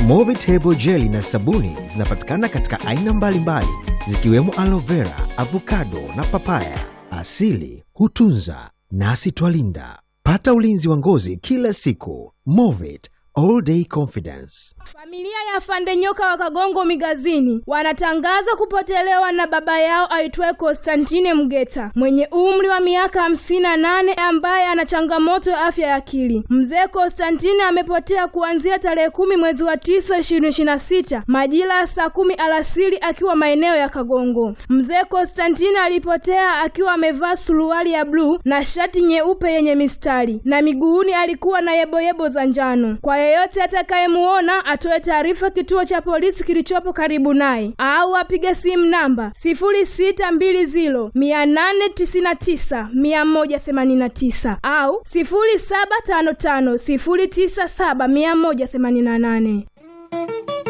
Movitable jeli na sabuni zinapatikana katika aina mbalimbali zikiwemo aloe vera, avocado na papaya. Asili hutunza nasi twalinda. Pata ulinzi wa ngozi kila siku. Movit all day confidence. Familia ya Fande Nyoka wa Kagongo Migazini wanatangaza kupotelewa na baba yao aitwaye Konstantine Mgeta mwenye umri wa miaka hamsini na nane ambaye ana changamoto ya afya ya akili. Mzee Konstantine amepotea kuanzia tarehe kumi mwezi wa tisa ishirini ishirini na sita majira ya saa kumi alasiri akiwa maeneo ya Kagongo. Mzee Konstantine alipotea akiwa amevaa suruali ya bluu na shati nyeupe yenye mistari na miguuni alikuwa na yeboyebo za njano. Kwa yeyote atakayemuona atoe taarifa kituo cha polisi kilichopo karibu naye au apige simu namba sifuri sita mbili ziro mia nane tisini na tisa mia moja themanini na tisa au sifuri saba tano tano sifuri tisa saba mia moja themanini na nane.